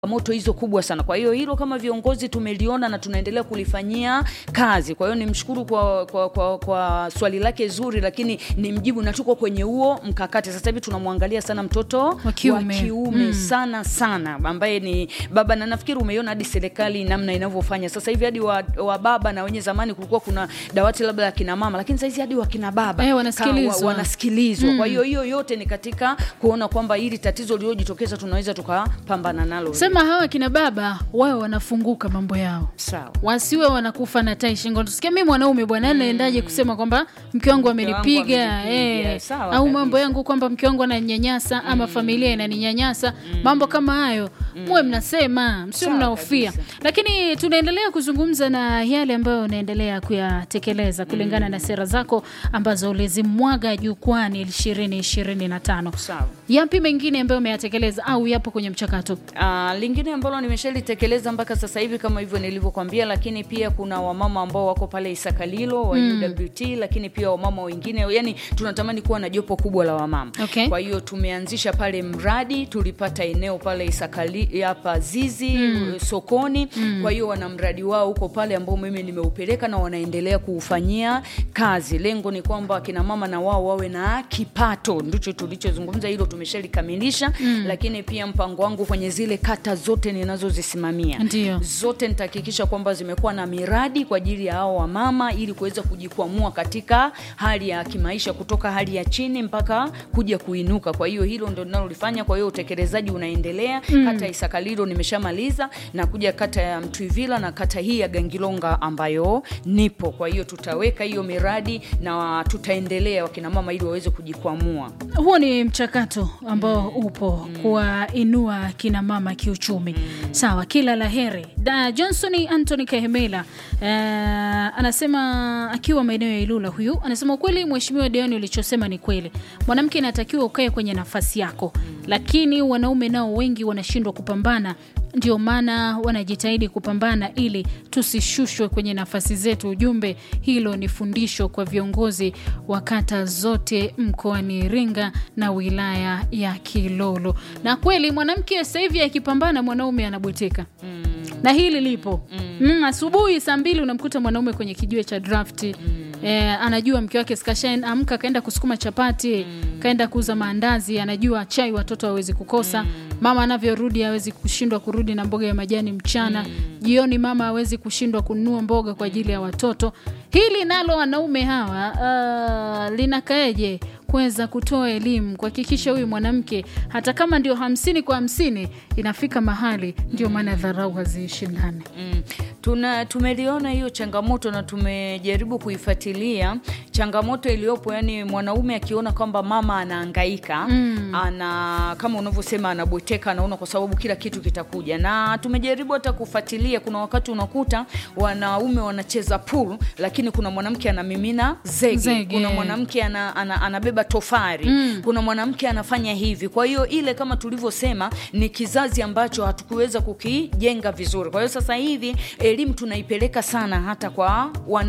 moto hizo kubwa sana. Kwa hiyo hilo kama viongozi tumeliona na tunaendelea kulifanyia kazi. Kwa hiyo nimshukuru kwa, kwa, kwa, kwa swali lake zuri, lakini ni mjibu na tuko kwenye huo mkakati. Sasa hivi tunamwangalia sana mtoto Wa kiume. wa kiume Mm. sana sana, ambaye ni baba, na nafikiri umeiona hadi serikali namna inavyofanya sasa hivi hadi wa, wa baba na wenye zamani kulikuwa kuna dawati labda la kina mama, lakini sasa hizi hadi wa kina baba Eh, wanasikilizwa. Ka- wa- wanasikilizwa. Kwa hiyo hiyo yote ni katika kuona kwamba hili tatizo lililojitokeza tunaweza tukapambana nalo. Sema hawa kina baba wao wanafunguka mambo yao, Sawa. wasiwe wanakufa na tai shingo. Tusikia mimi mwanaume bwana, naendaje kusema kwamba mke wangu amenipiga amenipiga. eh, Sawa au kabisa. mambo yangu kwamba mke wangu ananinyanyasa ama familia inaninyanyasa, mambo kama hayo muwe mnasema, msio Sawa mnahofia. kabisa. Lakini tunaendelea kuzungumza na yale ambayo unaendelea kuyatekeleza kulingana na sera zako ambazo ulizimwaga jukwani ishirini ishirini na tano. Sawa. Yapi mengine ambayo umeyatekeleza au yapo kwenye mchakato? Uh, lingine ambalo nimeshalitekeleza mpaka sasa hivi kama hivyo nilivyokwambia, lakini pia kuna wamama ambao wako pale Isakalilo wa UWT, lakini pia wamama wengine, yani tunatamani kuwa na jopo kubwa la wamama. Okay. Kwa hiyo tumeanzisha pale mradi, tulipata eneo pale Isakali hapa Zizi sokoni. Kwa hiyo wana mradi wao huko pale ambao mimi nimeupeleka na wanaendelea kuufanyia kazi. Lengo ni kwamba akina mama na wao wawe na kipato, ndicho tulichozungumza, hilo tumeshalikamilisha. Lakini pia mpango wangu kwenye zile kata zote ninazozisimamia Ndio. zote nitahakikisha kwamba zimekuwa na miradi kwa ajili ya hao wamama ili kuweza kujikwamua katika hali ya kimaisha kutoka hali ya chini mpaka kuja kuinuka. Kwa hiyo hilo ndo ninalolifanya. Kwa hiyo utekelezaji unaendelea. Kata ya Isakalilo nimeshamaliza na kuja kata ya Mtwivila na kata hii ya Gangilonga ambayo nipo. Kwa hiyo tutaweka hiyo miradi na tutaendelea wakina mama ili waweze kujikwamua. Huo ni mchakato ambao upo kuwainua kina mama kiuchumi. Sawa, kila la heri. Da Johnson Anthony Kahemela eh, anasema akiwa maeneo ya Ilula, huyu anasema ukweli, mheshimiwa Deoni, ulichosema ni kweli. Mwanamke inatakiwa ukae kwenye nafasi yako, lakini wanaume nao wengi wanashindwa kupambana ndio maana wanajitahidi kupambana ili tusishushwe kwenye nafasi zetu. Ujumbe hilo ni fundisho kwa viongozi wa kata zote mkoani Iringa na wilaya ya Kilolo. Na kweli mwanamke sasa hivi akipambana, mwanaume anabweteka na hili lipo mm. Asubuhi saa mbili unamkuta mwanaume kwenye kijiwe cha drafti eh, anajua mke wake skashain amka kaenda kusukuma chapati kaenda kuuza maandazi, anajua chai watoto hawezi kukosa mama anavyorudi hawezi kushindwa kurudi na mboga ya majani mchana jioni mama hawezi kushindwa kununua mboga kwa ajili ya watoto. Hili nalo wanaume hawa uh, linakaeje kuweza kutoa elimu kuhakikisha huyu mwanamke hata kama ndio hamsini kwa hamsini inafika mahali, ndio maana dharau haziishi ndani. Mm. Tuna tumeliona hiyo changamoto na tumejaribu kuifuatilia changamoto iliyopo, yani mwanaume akiona kwamba mama anahangaika ana kama unavyosema anabweteka, anaona kwa sababu kila kitu kitakuja, na tumejaribu hata kufuatilia. Kuna wakati unakuta wanaume wanacheza pool, lakini kuna mwanamke anamimina zege, Zege. kuna mwanamke ana, ana, anabeba tofari kuna mwanamke anafanya hivi. Kwa hiyo ile kama tulivyosema ni kizazi ambacho hatukuweza kukijenga vizuri. Kwa hiyo sasa hivi elimu tunaipeleka sana hata kwa wana